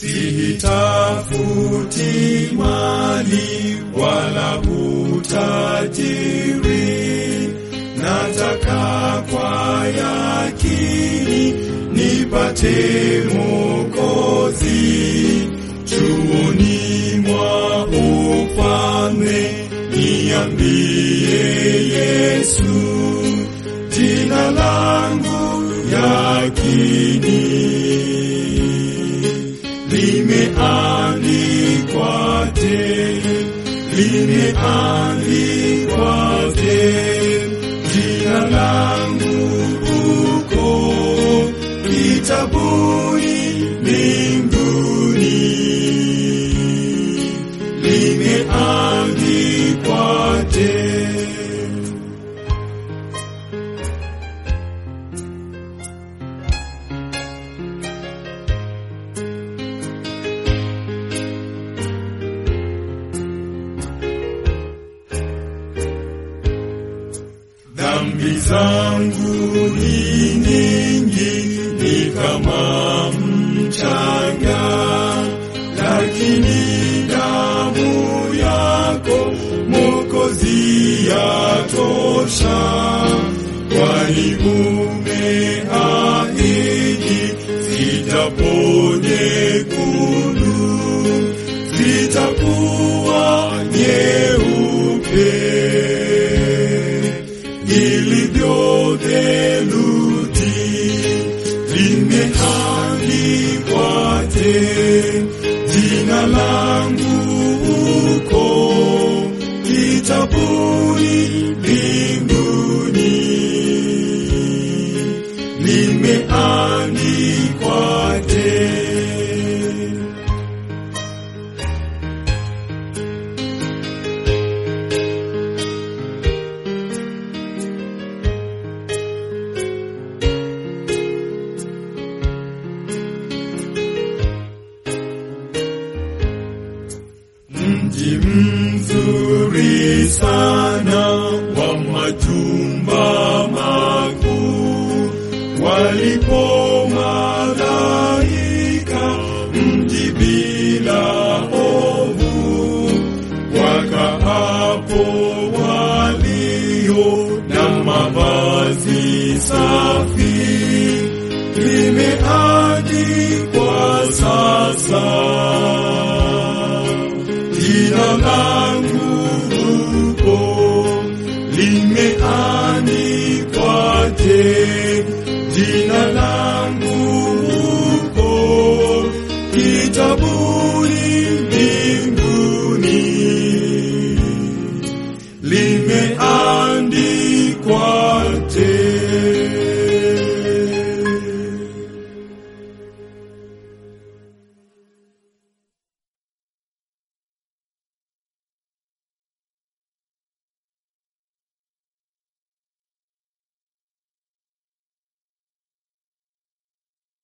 sihitafuti mali wala utajiri, nataka kwa yakini nipate Mwokozi chuoni mwa ufalme, niambie Yesu jina langu yakini limeandikwa te, limeandikwa te, jina langu uko kitabuni mbinguni, limeandikwa te. Dhambi zangu ni nyingi, ni kama mchanga, lakini damu yako Mwokozi yatosha, kwani umeahidi zitaponyekundu, zitakuwa nyeupe ilivyo theluji limeandikwa te, jina langu uko kitabuni mbinguni, limeandikwa te. Mji mzuri sana wa majumba makuu, walipo malaika, mji bila ovu, wakaapo walio na mavazi safi, limeandikwa sasa jina langu huko limeandikwa